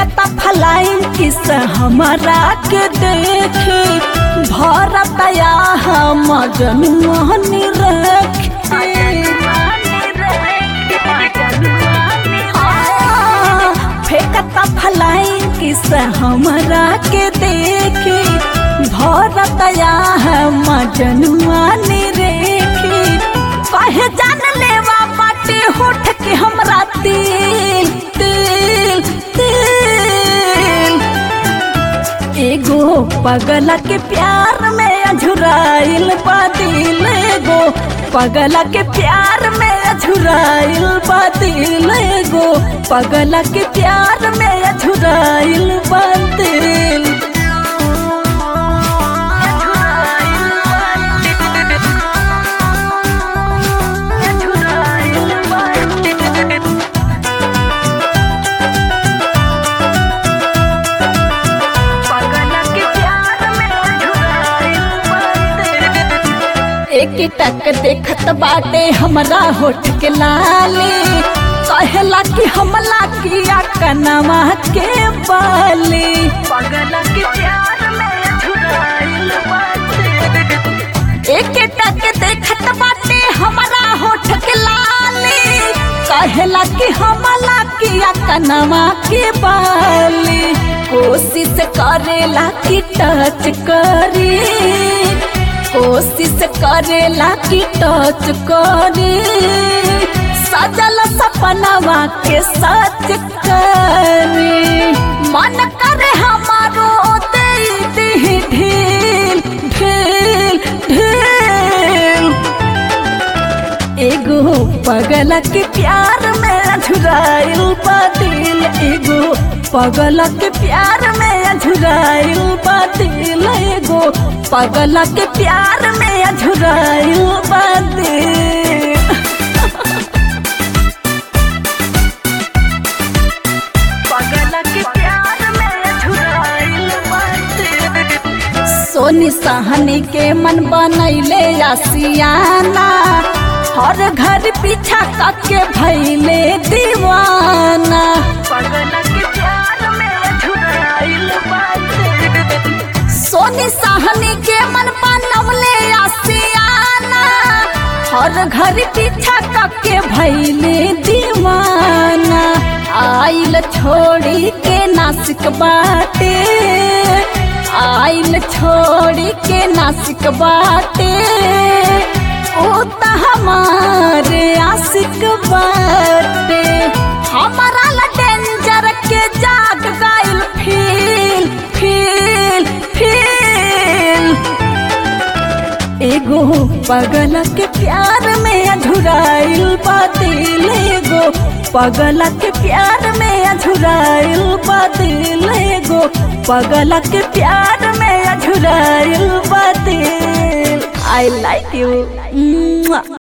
फेंकता फलाइन किस हमारा के देखे भरतया हम जनुआनी फेंकता फलाइन किस हमारा के देखे भरतया हम जनुआनी रेखे कहे जान लेवा बाटे होठ के हमरा तिल तिल तिल एगो पगला के प्यार में अझुराइल बा दिल एगो पगला के प्यार में अझुराइल बा दिल एगो पगला के प्यार में अझुराइल बा दिल एक टक देखत बाटे हमरा होठ के लाली कहेला कि हमला किया कनवा के बाली पगला के प्यार में झुराइल बाटे एक टक देखत बाटे हमरा होठ के लाली कहेला कि हमला किया कनवा के बाली कोशिश करेला कि टच करी कोशिश करेला कि टच करे सजल सपनवा के सच करे मन करे हमारो दे दे ढील ढील ढील एगो पगला के प्यार में झुराइल बातिल एगो पगला के प्यार में झुराइल बातिल एगो पगला के प्यार में झुराइल बातिल पगला के प्यार में झुराइल बातिल सोनी सहनी के मन बनैले आसियाना हर घर पीछा करके भैले दीवाना सोनी सहनी के मन बनवले आसियाना हर घर पीछा करके भैले दीवाना आइल छोड़ी के नासिक बाटे आइल छोड़ी के नासिक बाटे ओ त हमारे आशिक बाटे हमारा ला डेंजर के जाग गइल फील फील फील एगो पगला के प्यार में अधुराइल बातिल एगो पगला के प्यार में अधुराइल बातिल एगो पगला के प्यार में अधुराइल बातिल आई लाइक यू